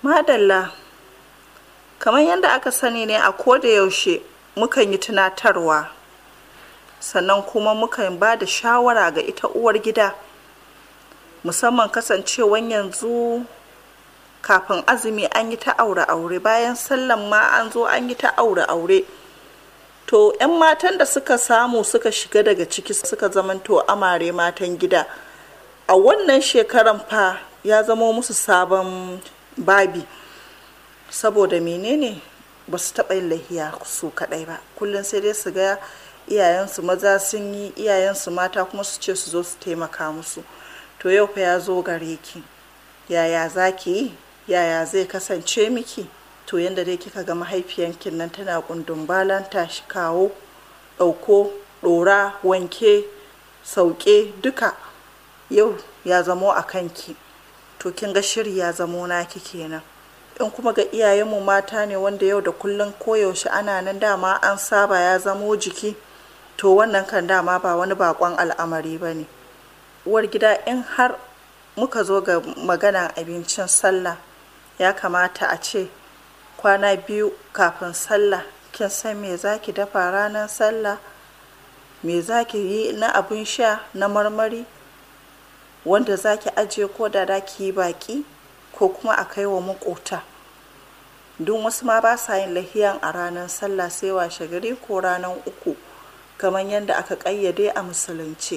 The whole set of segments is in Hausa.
Madalla, kamar yadda aka sani ne a koda yaushe mukan yi tunatarwa sannan kuma mukan ba da shawara ga ita uwar gida musamman kasancewan yanzu kafin azumi an yi ta aure-aure bayan sallan ma an zo an yi ta aure-aure to 'yan matan da suka samu suka shiga daga ciki suka zamanto amare matan gida a wannan shekaran fa ya zamo musu sabon babi saboda menene ba su taɓa yin lahiya su kaɗai ba kullum sai dai su ga iyayensu maza sun yi iyayensu mata kuma su ce su zo su taimaka musu to yau fa ya zo gare ki yaya za ki yi yaya zai kasance miki to yadda dai kika ga mahaifiyankin nan tana kundin balanta shi kawo ɗauko ɗora wanke sauke duka yau ya zamo a kanki to kin ga shiri ya zamo naki kenan in kuma ga iyayenmu mata ne wanda yau da kullum koyaushe ana nan dama an saba ya zamo jiki to wannan kan dama ba wani bakon al'amari ba ne uwar gida in har muka zo ga maganan abincin sallah ya kamata a ce kwana biyu kafin sallah kin san me za ki dafa ranar sallah me za ki yi na abin sha na marmari wanda za ki ajiye ko da da ki yi baki ko kuma a kai wa makota don wasu ma ba sa yin lahiyan a ranar sallah sai washe gari ko ranar uku kamar yadda aka ƙayyade a musulunci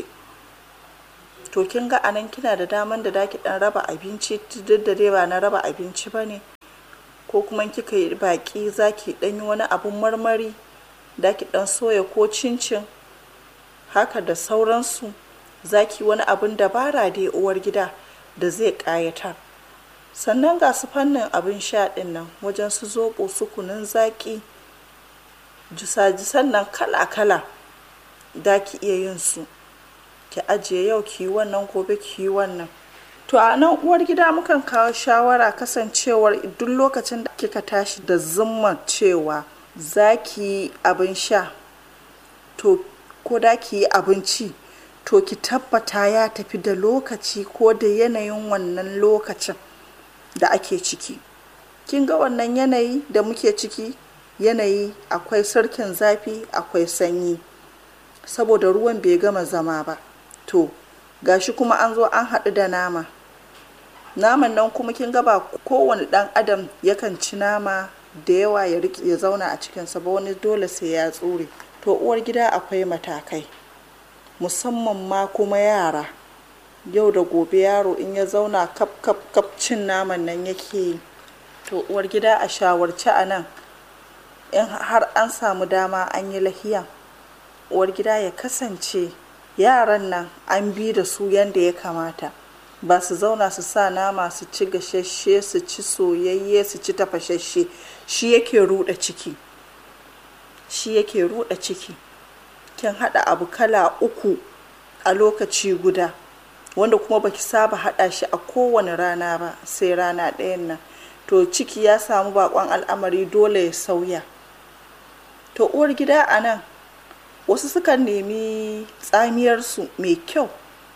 to kin ga anan kina da daman da daki dan raba abinci duk da dai ba na raba abinci ba ne ko kuma kika yi baki zaki dan yi wani abun marmari daki dan soya ko cincin haka da sauransu zaki wani abun dabara da uwar gida da zai ƙayatar sannan ga su fannin abin sha ɗin nan wajen su zoɓo su kunun zaƙi jisa-jisan nan kala-kala da ki iya yin su ki ajiye yau ki yi wannan gobe ki yi wannan to a nan uwar gida mukan kawo shawara kasancewar duk lokacin da kika tashi da zumman cewa za ki yi abin sha to ko da ki yi abinci to ki tabbata ya tafi da lokaci ko da yanayin wannan lokacin da ake ciki kin ga wannan yanayi da muke ciki yanayi akwai sarkin zafi akwai sanyi saboda ruwan bai gama zama ba to gashi kuma an zo an haɗu da nama naman nan kuma kin ga ba kowane ɗan adam yakan ci nama da yawa ya ya zauna a cikinsa ba wani dole sai ya tsure to uwar gida akwai matakai musamman ma kuma yara yau da gobe yaro in ya zauna kap kap kap cin naman nan yake yi to uwar gida a shawarci a nan in har an samu dama an yi lahiya uwar gida ya kasance yaran nan an bi da su yadda ya kamata ba su zauna su sa nama su ci gashashe su ci soyayye su ci tafashashe shi yake ruɗa ciki shi yake ruɗa ciki kin haɗa abu kala uku a lokaci guda wanda kuma baki saba haɗa shi a kowane rana ba sai rana ɗayan nan to ciki ya samu bakon al'amari dole ya sauya to uwar gida a nan wasu sukan nemi tsamiyarsu mai kyau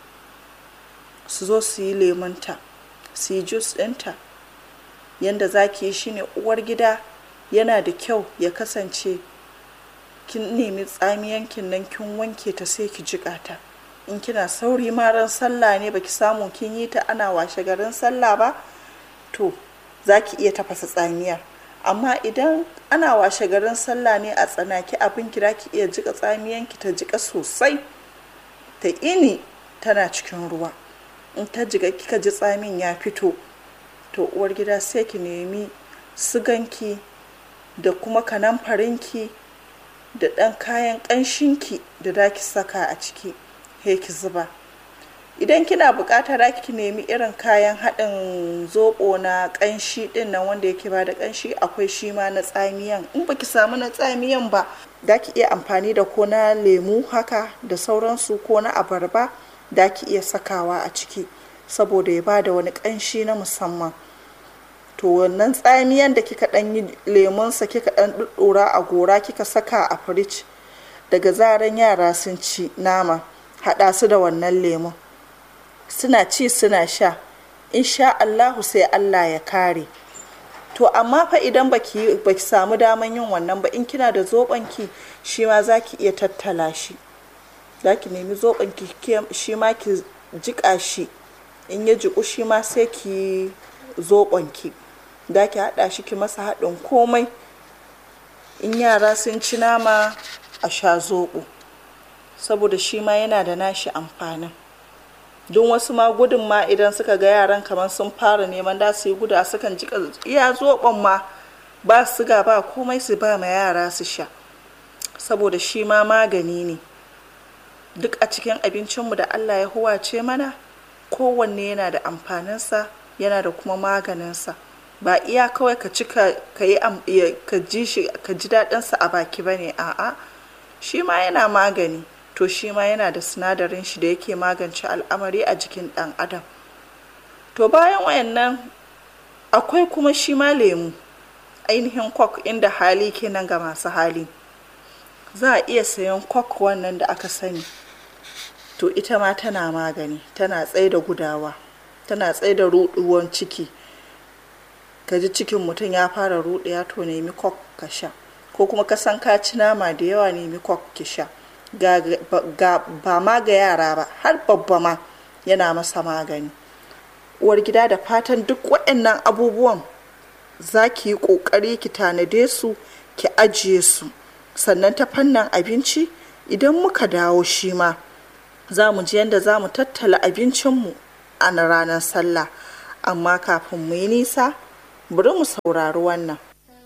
su zo su yi lemunta su yi jus ɗinta yadda za ki yi shine uwar gida yana da kyau ya kasance kin nemi tsamiyankin nan kin wanke ta sai ki jiƙa ta in kina sauri ma ran sallah ne baki samu kin yi ta ana washe garin sallah ba to za ki iya tafasa tsamiyar amma idan ana washe garin sallah ne a tsanaki abin kira ki iya jika tsamiyanki ta jika sosai ta ini tana cikin ruwa in ta jiga kika ji tsamin ya fito to uwar gida sai ki nemi siganki da kuma kanamfarinki da ɗan kayan ƙanshinki da za ki saka a ciki he ki zuba idan kina buƙatar ki nemi irin kayan haɗin zoɓo na ƙanshi ɗin nan wanda yake ba da ƙanshi akwai shi ma na tsamiyan in baki samu na tsamiyan ba da ki iya amfani da ko na lemu haka da sauransu ko na abarba da ki iya sakawa a ciki saboda ya ba da wani ƙanshi na musamman to wannan tsamiyan da kika ɗan yi lemunsa kika ɗan ɗuɗɗura a gora kika saka a firij daga zaran yara sun ci nama haɗa su da wannan lemun suna ci suna sha insha Allahu sai Allah ya kare to amma fa idan baki baki samu daman yin wannan ba in kina da zoben ki shi ma zaki iya tattala shi zaki nemi zoben ki shi ma ki jika shi in ya jiku shi ma sai ki zoben ki zaki hada shi ki masa haɗin komai in yara sun ci nama a sha zoɓo saboda shi ma yana da nashi amfanin don wasu ma gudun ma idan suka ga yaran kamar sun fara neman da su yi guda sukan jika iya zoɓon ma ba siga ba komai su ba ma yara su sha saboda shi ma magani ne duk a cikin abincinmu da allah ya huwace mana kowanne yana da amfaninsa yana da kuma maganinsa ba iya kawai ka ci ka yi ka ji shi ka ji daɗinsa a baki ba ne a'a shi ma yana magani to shi ma yana da sinadarin shi da yake magance al'amari a jikin ɗan adam to bayan wayannan akwai kuma shi ma lemu ainihin kwak inda hali kenan ga masu hali za a iya sayan kwak wannan da aka sani to ita ma tana magani tana tsaye da gudawa tana tsaye da ruɗuwan ciki ka ji cikin mutum ya fara ruɗewa to nemi kwak ka sha ko kuma ka san ka ci nama da yawa nemi kwak ki sha ga, ba ma ga yara ba har babba ma yana masa magani uwar gida da fatan duk waɗannan abubuwan za ki yi ƙoƙari ki tanade su ki ajiye su sannan ta fannin abinci idan muka dawo shi ma za mu ji yadda za mu tattala abincinmu a ranar sallah amma kafin mu yi nisa bari mu saurari wannan